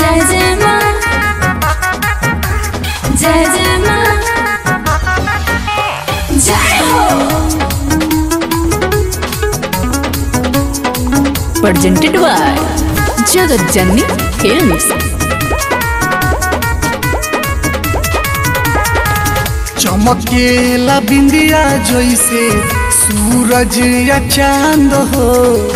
जय जय माँ जय जय माँ जय हो presented by Jagat Janni Films. चमकेला बिंदिया जैसे सूरज या चांद हो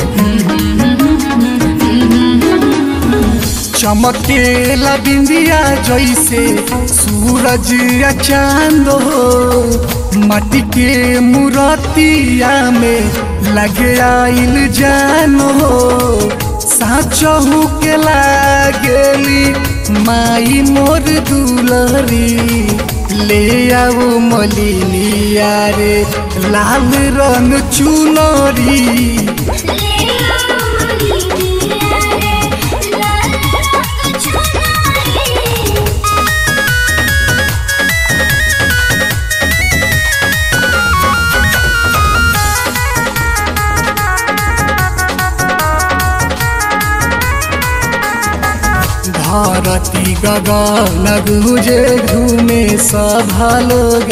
चमकेला बिंदिया जैसे सूरज या चांद हो माटी के मूर्तिया में लगे आइल जान हो साचहू के लागेली माई मोर दुलरी ले आओ मलिनिया रे लाल रंग चुनरी धरती गगन गुजे घूमे सभा लोग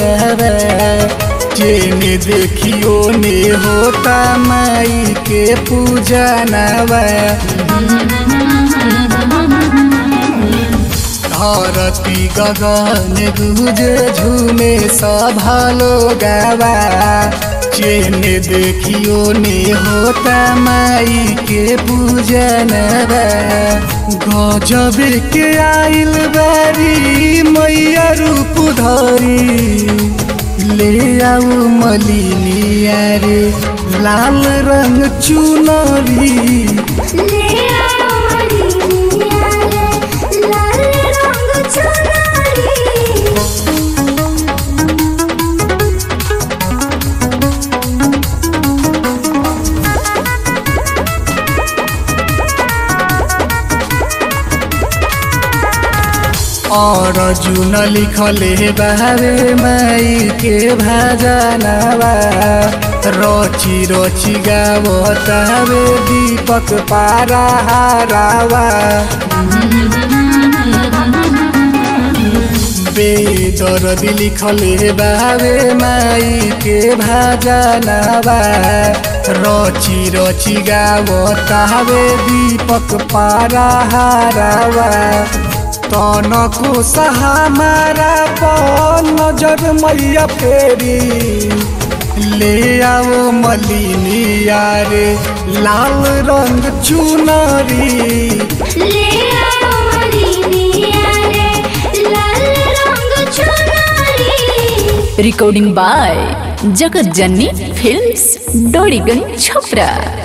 जेने देखियो ने होता माई के पूजा नवा धरती गगन गुजे झूमे सभा लोग जेने देखियो ने होता माई के पूजन गजब के आइल बारी मैया रूप धरी ले आऊ मलिनिया रे लाल रंग चुनरी और जुन लिखले बारे माई के भजनवा रची रची गावतावे दीपक पारा हारावा बेदर्द लिखले बारे माई के भजनवा रची रची गावतावे दीपक पारा हारावा तनको सहामारा पर नजर मैया फेरी ले आओ मलिनिया रे लाल रंग चुनरी Recording by Jagat Janni Films, Dorigan Chopra.